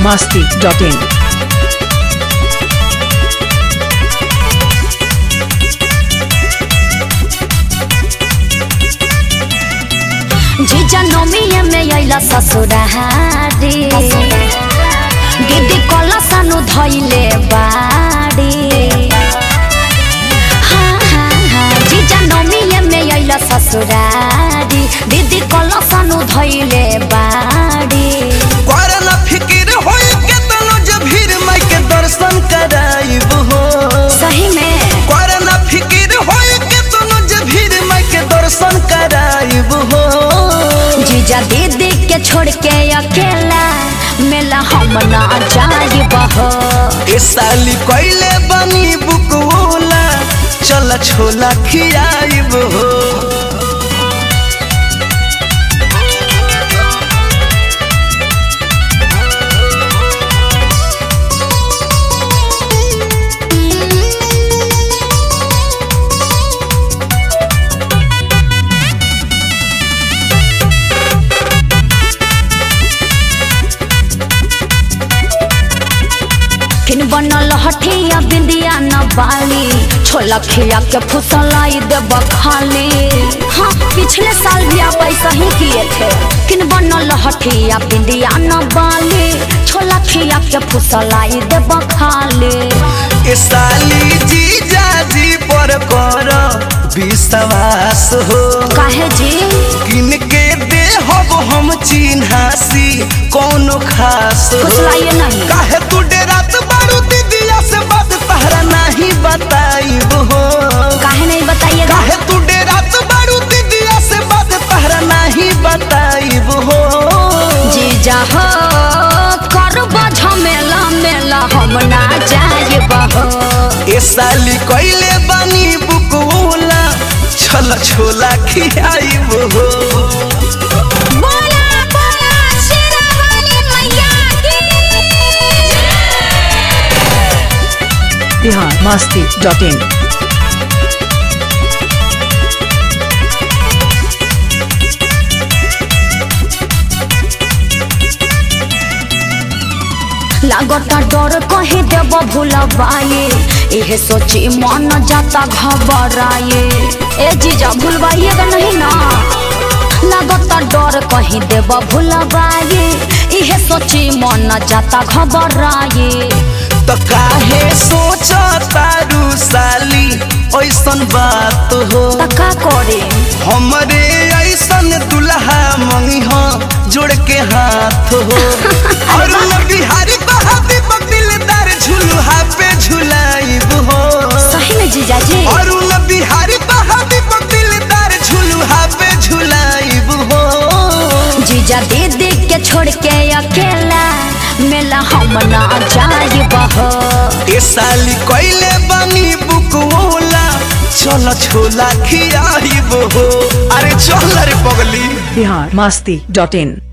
masti.in. जीजा नोमिया में अइला ससुरारी दीदी कला सानु धैले बाड़ी हाँ, हाँ, हाँ, जीजा नोमिया में अइला ससुरारी दीदी कला सानु धैले बाड़ी कर न फिकिर होई के तनो जब भीड़ माई के दर्शन कराइब हो सही में कर न फिकिर होई के तनो जब भीड़ माई के दर्शन कराइब हो जीजा दीदी के छोड़ के अकेला मेला हम ना जाइब हो ए साली कइले बनी बुकवोला चल छोला खियाइब हो फिन बनल हठिया बिंदिया न बाली छोला खिया के फुसलाई देब खाली हाँ पिछले साल भी आप ऐसा ही किए थे फिन बनल हठिया बिंदिया न बाली छोला खिया के फुसलाई देब खाली ए साली जीजा जी पर कर विश्वास हो काहे जी किन के दे हब हम चिन्हासी कोनो खास हो फुसलाइए नहीं काहे तू डेरात बारू दीदिया से बात तहरा नहीं बताइब हो काहे नहीं बताइएगा काहे तू डेरात बारू दीदिया से बात तहरा नहीं बताइब हो जीजा हो करब झमेला मेला हम ना जाइब हो ए साली कइले बानी बुकवोला छल छोला खियाइब हो बोला बोला शेरावाली मैया की Bihar masti.in. लागता डर कहीं देव भूलबाए इहे सोची मन जाता घबराए ए जीजा भूलबाइएगा नहीं ना लागता डर कहीं देव भूलबाए इहे सोची मन जाता घबराए त काहे सोच तारू साली ऐसन बात हो त का करे हमरे ऐसन दुल्हा मंगी हो जोड़ के हाथ हो और न बिहारी बहादी बदिलदार झुलुहा पे झुलाइब हो सही में जीजा जी और न बिहारी बहादी बदिलदार झुलुहा पे झुलाइब हो जीजा दीदी के छोड़ के अकेला मेला हम ना जाइब हो ए साली कइले बानी बुकवोला चल छोला खियाइब हो अरे चल रे पगली Bihar masti.in.